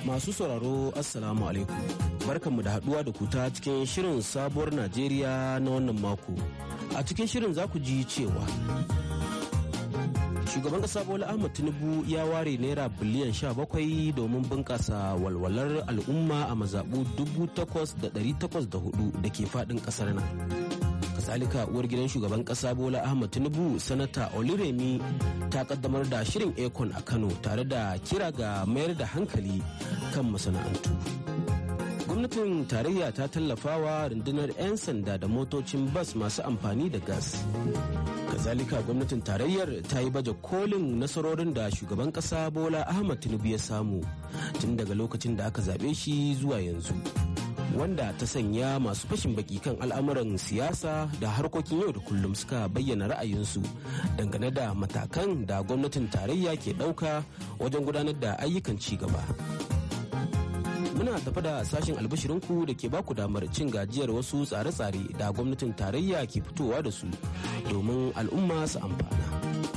Masu sauraro Assalamu alaikum. Barkanmu da haduwa da kuta cikin shirin sabuwar Najeriya na wannan mako. A cikin shirin za ku ji cewa Shugaban ƙasa Bola Ahmed Tinubu ya ware naira biliyan 17 domin bunƙasa walwalar al'umma a mazaɓu 8,804 da ke faɗin ƙasar nan. kasalika uwar gidan shugaban kasa bola ahmad tinubu sanata oliremi ta kaddamar da shirin econ a kano tare da kira ga mayar da hankali kan masana'antu gwamnatin tarayya ta tallafawa rundunar 'yan sanda da motocin bas masu amfani da gas kazalika gwamnatin tarayyar ta yi baje kolin nasarorin da shugaban kasa bola ahmad tinubu ya samu tun daga lokacin da aka zaɓe shi zuwa yanzu wanda ta sanya masu fashin baki kan al'amuran siyasa da harkokin yau da kullum suka bayyana ra'ayinsu dangane da matakan da gwamnatin tarayya ke ɗauka wajen gudanar da ayyukan ci gaba. Muna tafa da sashen albashirinku da ke baku damar cin gajiyar wasu tsare-tsare da gwamnatin tarayya ke fitowa da su domin al'umma su amfana.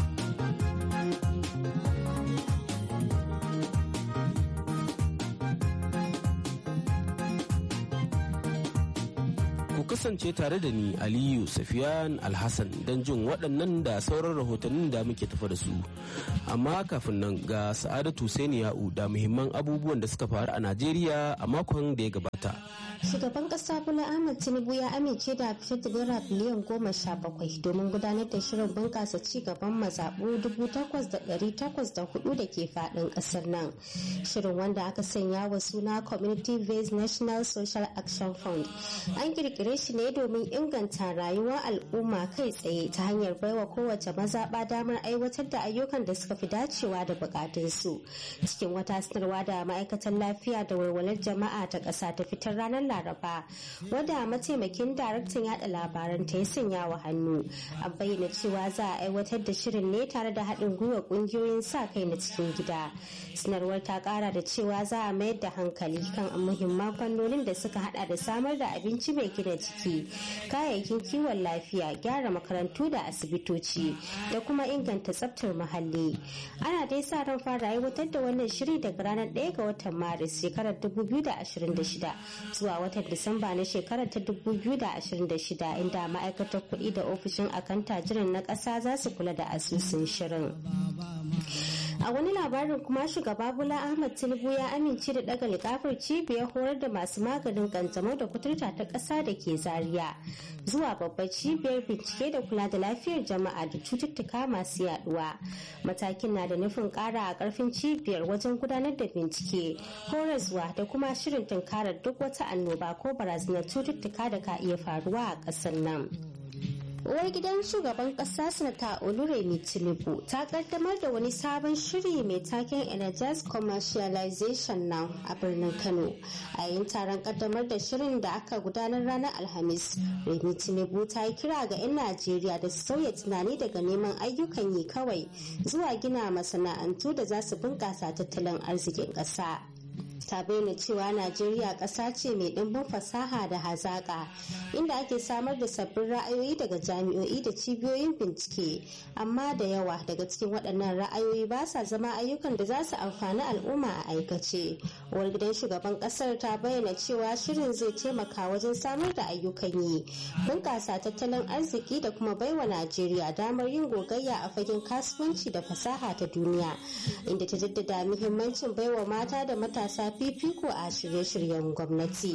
kasance tare da ni aliyu safiyan alhassan don jin waɗannan da sauran rahotannin da muke tafa da su amma kafin nan ga sa'adatu ya'u da muhimman abubuwan da suka faru a najeriya a makon da ya gabata shugaban kasa bola ahmad tinubu ya amince da fitar da naira biliyan goma sha bakwai domin gudanar da shirin bunkasa ci gaban mazaɓu dubu takwas da ɗari takwas da hudu da ke faɗin ƙasar nan shirin wanda aka sanya wa suna community based national social action fund an kirkire shi ne domin inganta rayuwar al'umma kai tsaye ta hanyar baiwa kowace mazaɓa damar aiwatar da ayyukan da suka fi dacewa da bukatunsu cikin wata sanarwa da ma'aikatan lafiya da walwalar jama'a ta ƙasa ta fitar ranar laraba wadda mataimakin daraktan yada labaran ta ya sanya wa hannu an bayyana cewa za a aiwatar da shirin ne tare da haɗin gwiwa ƙungiyoyin sa kai na cikin gida sanarwar ta ƙara da cewa za a mayar da hankali kan muhimman fannonin da suka hada da samar da abinci mai gina jiki kayayyakin kiwon lafiya gyara makarantu da asibitoci da kuma inganta tsaftar muhalli ana dai sa ran fara aiwatar da wannan shiri daga ranar 1 ga watan maris shekarar 2026 zuwa watan disamba na shekarar ta 2026 inda ma'aikatar kuɗi da ofishin akanta jiran na ƙasa za su kula da asusun shirin a wani labarin kuma shugaba bola ahmad tinubu ya amince da daga likafar cibiyar horar da masu maganin kanjamau da kuturta ta ƙasa da ke zaria zuwa babbar cibiyar bincike da kula da lafiyar jama'a da cututtuka masu yaduwa matakin na da nufin ƙara a ƙarfin cibiyar wajen gudanar da bincike horaswa da kuma shirin tunkarar duk wata annoba ko barazanar cututtuka da ka iya faruwa a ƙasar nan. uwar gidan shugaban kasa sanata oluremi tinubu ta kaddamar da wani sabon shiri mai taken energize commercialization now a birnin kano a yayin taron kaddamar da shirin da aka gudanar ranar alhamis remi tinubu ta yi kira ga 'yan najeriya da su sauya tunani daga neman ayyukan yi kawai zuwa gina masana'antu da za su bunkasa tattalin arzikin ƙasa. ta bayyana cewa najeriya ƙasa ce mai ɗimbin fasaha da hazaƙa inda ake samar da sabbin ra'ayoyi daga jami'o'i da cibiyoyin bincike amma da yawa daga cikin waɗannan ra'ayoyi ba sa zama ayyukan da za su amfani al'umma a aikace uwar gidan shugaban ƙasar ta bayyana cewa shirin zai taimaka wajen samar da ayyukan yi bunƙasa tattalin arziki da kuma baiwa najeriya damar yin gogayya a fagen kasuwanci da fasaha ta duniya inda ta jaddada muhimmancin baiwa mata da matasa fifiko a shirye-shiryen gwamnati.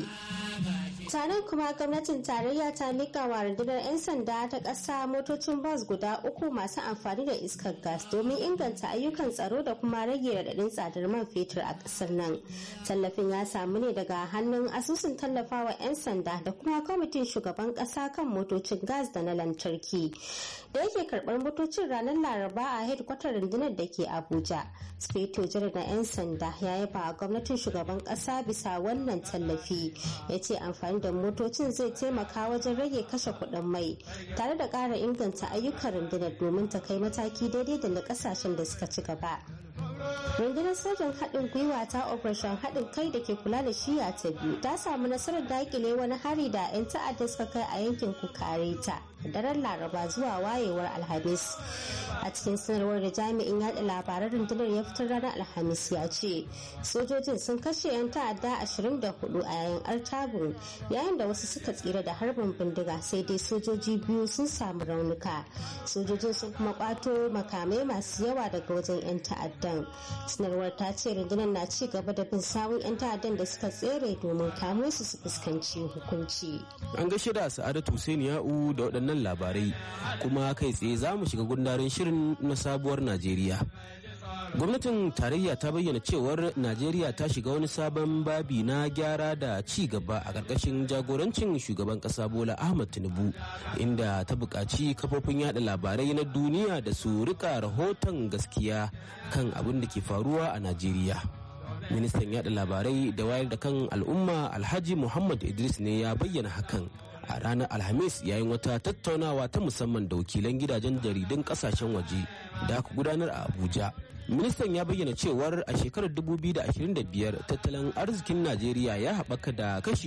taron kuma gwamnatin tarayya ta mika wa rundunar 'yan sanda ta ƙasa motocin bas guda uku masu amfani da iskar gas domin inganta ayyukan tsaro da kuma rage raɗaɗin tsadar man fetur a ƙasar nan tallafin ya samu ne daga hannun asusun tallafawa 'yan sanda da kuma kwamitin shugaban ƙasa kan motocin gas da na lantarki da yake karɓar motocin ranar laraba a hedkwatar rundunar da ke abuja speto janar na 'yan sanda ya yaba gwamnatin shugaban ƙasa bisa wannan tallafi ya ce amfani da motocin zai taimaka wajen rage kashe kuɗin mai tare da ƙara inganta ayyukan rundunar domin ta kai mataki daidai da na ƙasashen da suka ci gaba rundunar sojan haɗin gwiwa ta operation haɗin kai da ke kula da shiya ta biyu ta samu nasarar dakile wani hari da 'yan ta'adda suka kai a yankin kukareta daren laraba zuwa wayewar alhamis a cikin sanarwar da jami'in yada labaran rundunar ya fitar ranar alhamis ya ce sojojin sun kashe 'yan ta'adda 24 a yayin artabun yayin da wasu suka tsira da harbin bindiga sai dai sojoji biyu sun samu raunuka sojojin sun kuma kwato makamai masu yawa daga wajen 'yan ta'addan sanarwar ta ce rundunar na ci gaba da bin sawun 'yan ta'addan da suka tsere domin kamo su su fuskanci hukunci an gaishe da sa'adatu Hussein ya'u da waɗannan labarai kuma kai tsaye za mu shiga gundarin shirin na sabuwar najeriya gwamnatin tarayya ta bayyana cewar najeriya ta shiga wani sabon babi na gyara da ci gaba a ƙarƙashin jagorancin shugaban ƙasa bola ahmad tinubu inda ta buƙaci kafofin yada labarai na duniya da su rika rahoton gaskiya kan abin da ke faruwa a najeriya ministan yada labarai da wayar da kan al'umma alhaji muhammad idris ne ya bayyana hakan a ranar alhamis yayin wata tattaunawa ta musamman da wakilan gidajen jaridun kasashen waje da aka gudanar a abuja ministan ya bayyana cewar a shekarar 2025 tattalin arzikin najeriya ya haɓaka da kashi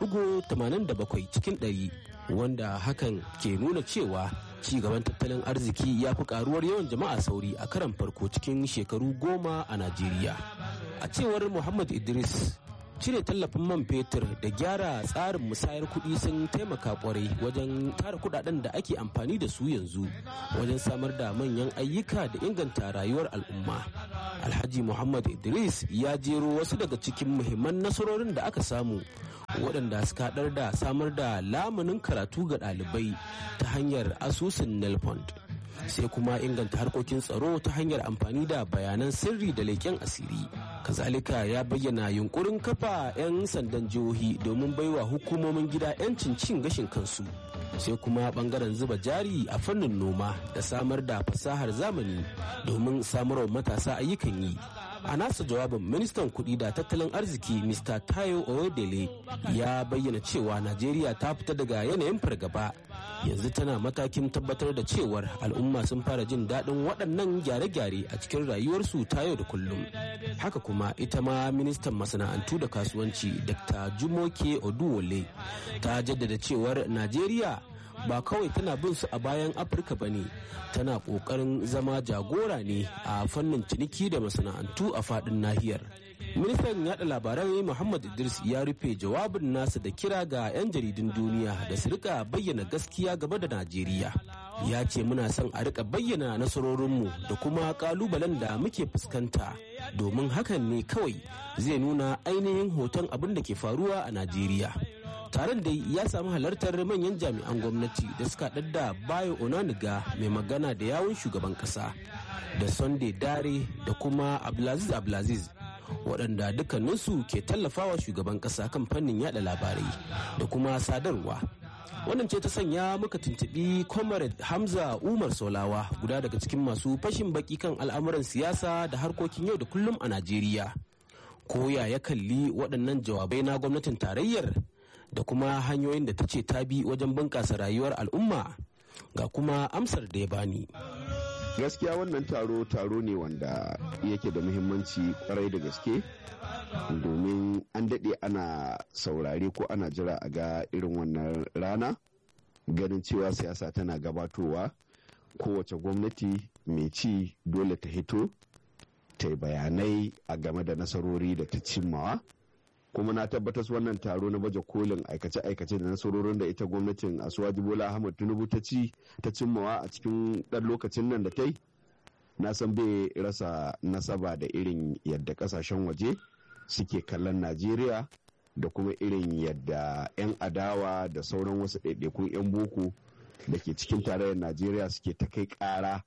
3.87 cikin ɗari wanda hakan ke nuna cewa ci gaban tattalin arziki ya fi karuwar yawan jama'a sauri a karan farko cikin shekaru goma a najeriya a cewar muhammad idris cire tallafin man fetur da gyara tsarin musayar kuɗi sun taimaka kwarai wajen tara kuɗaɗen da ake amfani da su yanzu wajen samar da manyan ayyuka da inganta rayuwar al'umma alhaji muhammad idris ya jero wasu daga cikin muhimman nasarorin da aka samu waɗanda suka haɗar da samar da lamunin karatu ga ɗalibai ta hanyar asusun nelfond sai kuma inganta harkokin tsaro ta hanyar amfani da bayanan sirri da leƙen asiri kazalika ya bayyana yunkurin kafa 'yan sandan jihohi domin baiwa hukumomin gida 'yancin cin gashin kansu sai kuma bangaren zuba jari a fannin noma da samar da fasahar zamani domin samarwa matasa ayyukan yi a nasa jawabin ministan kuɗi da tattalin arziki mr tayo oyedele ya bayyana cewa najeriya ta fita daga yanayin fargaba yanzu tana matakin tabbatar da cewar al'umma sun fara jin daɗin waɗannan gyare-gyare a cikin rayuwarsu ta yau da kullum haka kuma ita ma ministan masana'antu da kasuwanci dr jumoke oduwole ta jaddada cewar najeriya ba kawai tana bin su a bayan afirka ba ne tana kokarin zama jagora ne a fannin ciniki da masana'antu a fadin nahiyar ministan yada labarai muhammad idris ya rufe jawabin nasa da kira ga 'yan jaridun duniya da su rika bayyana gaskiya game da najeriya ya ce muna son a rika bayyana nasarorinmu da kuma kalubalen da muke fuskanta domin hakan ne kawai zai nuna ainihin hoton abin da ke faruwa a najeriya taron da ya samu halartar manyan jami'an gwamnati da suka da bayo onaniga mai magana da yawun shugaban kasa da sunday dare da kuma abdulaziz abdulaziz waɗanda dukkaninsu ke tallafawa shugaban kasa kan fannin yada labarai da kuma sadarwa wannan ce ta sanya muka tuntuɓi comrade hamza umar solawa guda daga cikin masu fashin baki kan al'amuran siyasa da harkokin yau da kullum a najeriya koya ya kalli waɗannan jawabai na gwamnatin tarayyar da kuma hanyoyin da ta ce ta bi wajen bunƙasa rayuwar al'umma ga kuma amsar da ya bani. gaskiya wannan taro taro ne wanda yake da muhimmanci kwarai da gaske domin an daɗe ana saurare ko ana jira a ga irin wannan rana ganin cewa siyasa tana gabatowa kowace gwamnati mai ci dole ta hito ta yi bayanai a game da nasarori da ta cimmawa kuma na tabbatar wannan taro na baje kolin aikace-aikace da nasarorin da ita gwamnatin asuwaji bola ahmad tinubu ta ci ta cimmawa a cikin ɗan lokacin nan da ta yi na san bai rasa nasaba da irin yadda kasashen waje suke kallon najeriya da kuma irin yadda 'yan adawa da sauran wasu ɗaiɗaikun 'yan boko da ke cikin tarayyar najeriya suke ta kai ƙara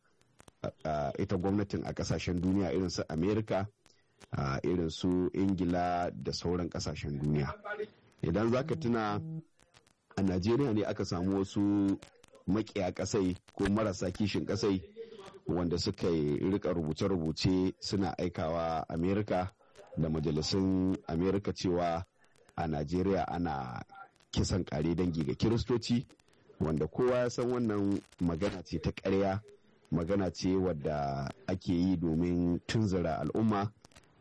ita gwamnatin a kasashen duniya irin su amerika a irin su ingila da sauran kasashen duniya idan za ka tuna a najeriya ne aka samu wasu makiya kasai ko marasa kishin kasai wanda suka rika rubuce-rubuce suna aikawa amerika da majalisun amerika cewa a najeriya ana kisan kare dangi ga kiristoci wanda kowa ya san wannan magana ce ta karya magana ce wadda ake yi domin tunzura al'umma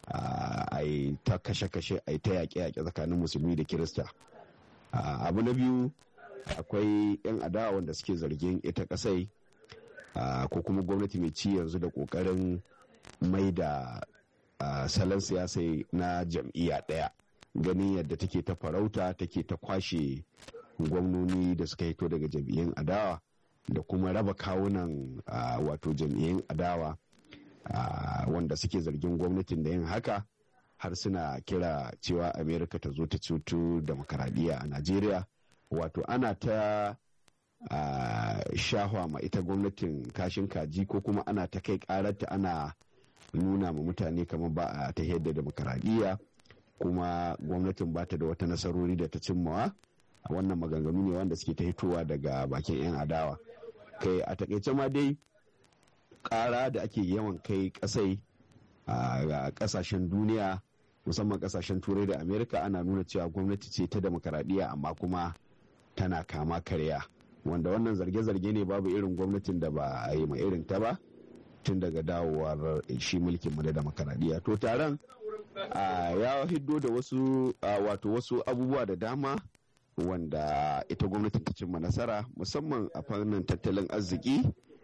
a yi ta kashe-kashe a yi ta yaƙe-yaƙe tsakanin musulmi da kirista abu na biyu akwai 'yan adawa wanda suke zargin ita kasai ko kuma gwamnati mai ci yanzu da kokarin mai da salon siyasa na jam'iyya ɗaya ganin yadda take ta farauta take ta kwashe gwamnoni da suka hito daga jam'iyyun adawa da kuma raba kawunan wato jam'iyyun adawa wanda suke zargin gwamnatin da yin haka har suna kira cewa amerika ta zo ta cutu demokaradiyya a najeriya wato ana ta shahwa ma ita gwamnatin kashin kaji ko kuma ana ta kai kararta ana nuna ma mutane kamar ba a ta da demokaradiyya kuma gwamnatin ba ta da wata nasarori da ta cimmawa a wannan maganganu ne wanda suke ta hitowa daga bakin 'yan adawa kai a takaice ma dai kara da ake yawan kai kasai a kasashen duniya musamman kasashen turai da amerika ana nuna cewa gwamnati ce ta demokaradiyya amma kuma tana kama karya wanda wannan zarge-zarge ne babu irin gwamnatin da ba a yi ma irin ta ba tun daga dawowar shi mulkin mu da demokaradiyya to taron ya hiddo da wasu wato wasu abubuwa da dama wanda ita gwamnatin ta cimma nasara musamman a fannin tattalin arziki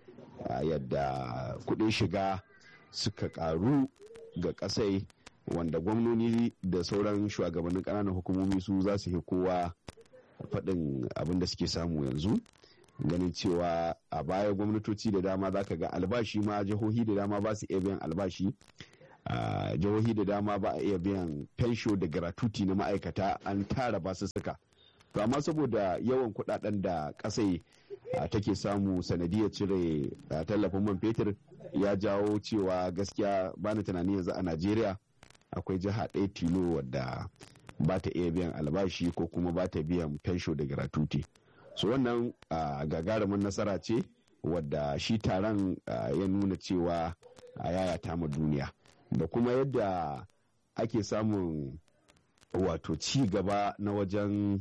yadda kudin shiga suka karu ga kasai wanda gwamnoni da sauran shugabannin ƙananan hukumomi su za su yi kowa faɗin abin da suke samu yanzu ganin cewa a baya gwamnatoci da dama za ka ga albashi ma jihohi da dama ba su iya biyan albashi jihohi da dama ba a iya biyan fensho da gratuti na ma'aikata an tara basu suka to amma saboda yawan kudaden da kasai take samu sanadiyar cire tallafin man fetur ya jawo cewa gaskiya bani tunani yanzu a najeriya akwai jiha ɗaya tilo wadda ba ta iya biyan albashi ko kuma ba ta biyan fensho da gratuti so wannan gagarumin nasara ce wadda shi taron ya nuna cewa a yayata ma duniya da kuma yadda ake samun wato ci gaba na wajen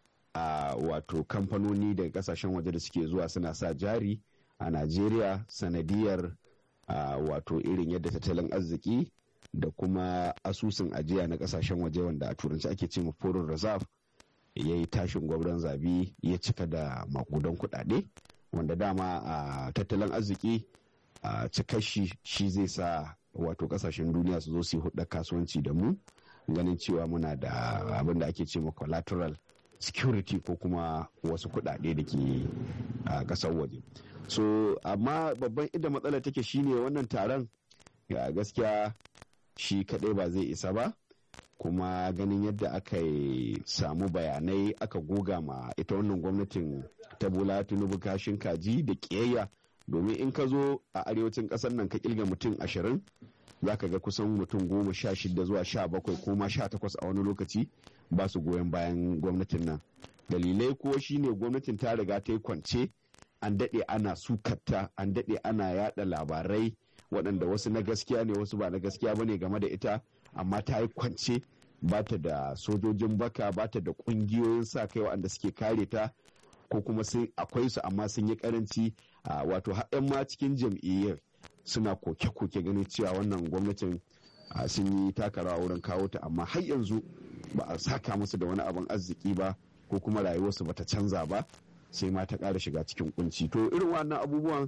wato kamfanoni daga kasashen waje da suke zuwa suna sa jari a najeriya sanadiyar wato irin yadda tattalin arziki da kuma asusun ajiya na kasashen waje wanda a turanci ake ce foreign reserve ya yi tashin gwabran zabi ya cika da makudan kudade wanda dama a tattalin arziki a cikashi shi zai sa wato kasashen duniya su zo su yi hudda kasuwanci da mu ganin cewa muna da abin da ake ce ma collateral security ko kuma wasu kudade da ke a kasar waje so amma babban inda matsalar take shine wannan taron gaskiya shi kadai ba zai isa ba kuma ganin yadda aka samu bayanai aka goga ma ita wannan gwamnatin ta bola tinubu kashin kaji da kiyayya domin in ka zo a arewacin kasar nan ka kilga mutum ashirin za ka ga kusan mutum goma sha shida zuwa sha bakwai ko ma sha takwas a wani lokaci ba su goyon bayan gwamnatin nan dalilai ko shine gwamnatin ta riga ta yi kwance an daɗe ana sukatta an daɗe ana yada labarai waɗanda wasu na gaskiya ne wasu ba na gaskiya ba ne game da ita amma ta yi kwance ba ta da sojojin baka ba ta da ƙungiyoyin sa kai waɗanda suke kare ta ko kuma sun akwai su amma sun yi karanci wato haɗin ma cikin jam'iyyar suna koke-koke ganin cewa wannan gwamnatin sun yi takarawa wurin kawo ta amma har yanzu ba a saka musu da wani abin arziki ba ko kuma rayuwarsu ba ta canza ba sai ma ta ƙara shiga cikin kunci to irin wannan abubuwan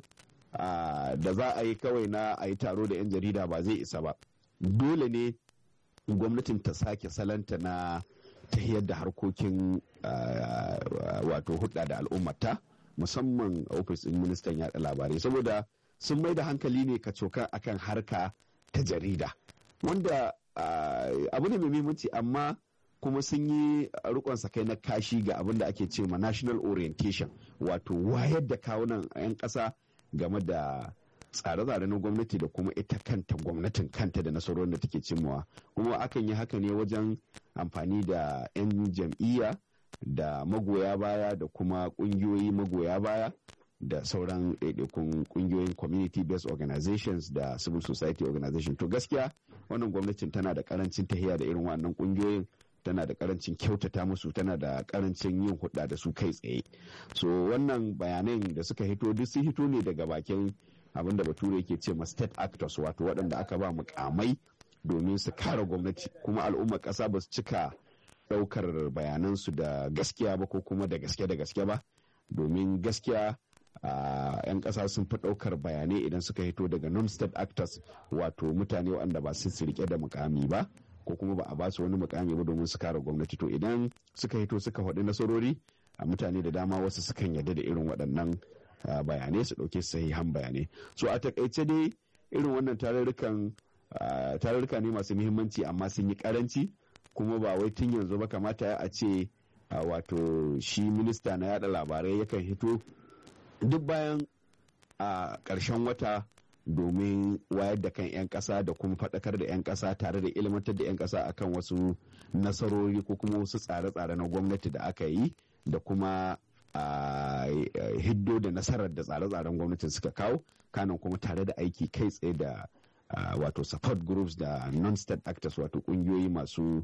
da za a yi kawai na a yi taro da 'yan jarida ba zai isa ba dole ne gwamnatin ta sake salanta na ta da harkokin wato hudda da al'ummata musamman ofis ɗin ministan yaɗa labarai saboda sun mai da hankali ne ka coka akan harka ta jarida wanda abu ne mai muhimmanci amma kuma sun yi rikon kai na kashi ga abin da ake ce ma national orientation wato wayar da kawunan 'yan ƙasa game da tsare-tsare na gwamnati da kuma ita kanta gwamnatin kanta da nasarorin da take cimmawa kuma akan yi haka ne wajen amfani da 'yan jam'iyya da magoya baya da kuma kungiyoyi magoya baya da sauran ɗaiɗaikun kungiyoyin community based organizations da civil society organization to gaskiya wannan gwamnatin tana da karancin tahiya da irin wannan kungiyoyin tana da karancin kyautata musu tana da karancin yin hudda da su kai tsaye so wannan bayanan da suka hito duk sun hito ne daga bakin abin da bature yake ce ma state actors wato waɗanda aka ba mukamai domin su kare gwamnati kuma al'ummar ƙasa ba su cika ɗaukar bayanansu da gaskiya ba ko kuma da gaske da gaske ba domin gaskiya a 'yan ƙasa sun fi ɗaukar bayanai idan suka hito daga non-state actors wato mutane waɗanda ba su rike da mukami ba ko kuma ba a ba su wani mukami ba domin su kare gwamnati to idan suka hito suka faɗi nasarori a mutane da dama wasu sukan yarda da irin waɗannan bayanai su ɗauke sahihan bayanai so a takaice dai irin wannan tarurrukan tarurruka ne masu muhimmanci amma sun yi karanci kuma ba wai tun yanzu ba kamata a ce wato shi minista na yada labarai yakan hito duk bayan a ƙarshen wata domin wayar da kan 'yan ƙasa da kuma faɗakar da 'yan ƙasa tare da ilmantar da 'yan ƙasa akan wasu nasarori ko kuma wasu tsare-tsare na gwamnati da aka yi da kuma a hiddo da nasarar da tsare-tsaren gwamnatin suka kawo kanan kuma tare da aiki kai tsaye da wato support groups da non-state actors wato kungiyoyi masu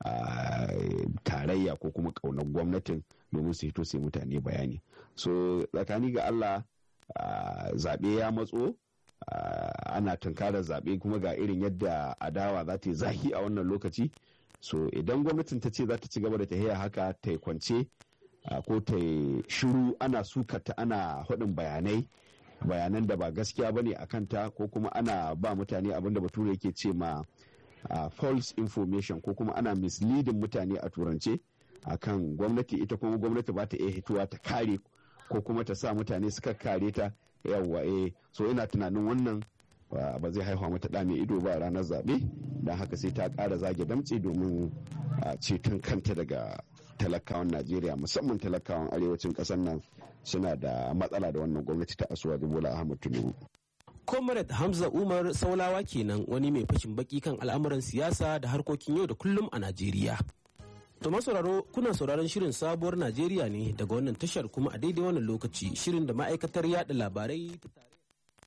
tarayya ko kuma kaunar gwamnatin domin su hito sai mutane bayani so tsakani ga allah zaɓe ya matso ana tunkarar zaɓe kuma ga irin yadda adawa za ta yi zahi a wannan lokaci so idan gwamnatin ta ce za ta ci gaba da tahiya haka ta yi kwance ko ta yi shiru ana sukata ana haɗin bayanai bayanan da ba gaskiya bane a kanta ko kuma ana ba mutane abin da bature yake ce ma false information ko kuma ana misleading mutane a turance akan gwamnati ita kuma gwamnati ba ta iya hituwa ta kare ko kuma ta sa mutane suka kare ta yawwa eh so ina tunanin wannan ba zai haihuwa mata ɗa mai ido ba ranar zaɓe don haka sai ta ƙara zage damtse domin ceton kanta daga talakawan najeriya musamman talakawan arewacin ƙasar nan suna da matsala da wannan gwamnati ta asuwa bola ahmad tinubu comrade hamza umar saulawa kenan wani mai fashin baki kan al'amuran siyasa da harkokin yau da kullum a najeriya to masauraro kuna sauraron shirin sabuwar najeriya ne daga wannan tashar kuma a daidai wannan lokaci shirin da ma'aikatar yada labarai ta tare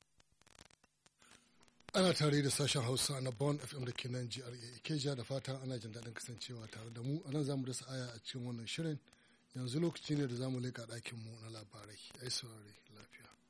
ana tare da sashen hausa na bon fm da ke nan gra ikeja da fatan ana jin daɗin kasancewa tare da mu a nan zamu dasa aya a cikin wannan shirin yanzu lokaci ne da zamu leƙa ɗakinmu na labarai ai saurari lafiya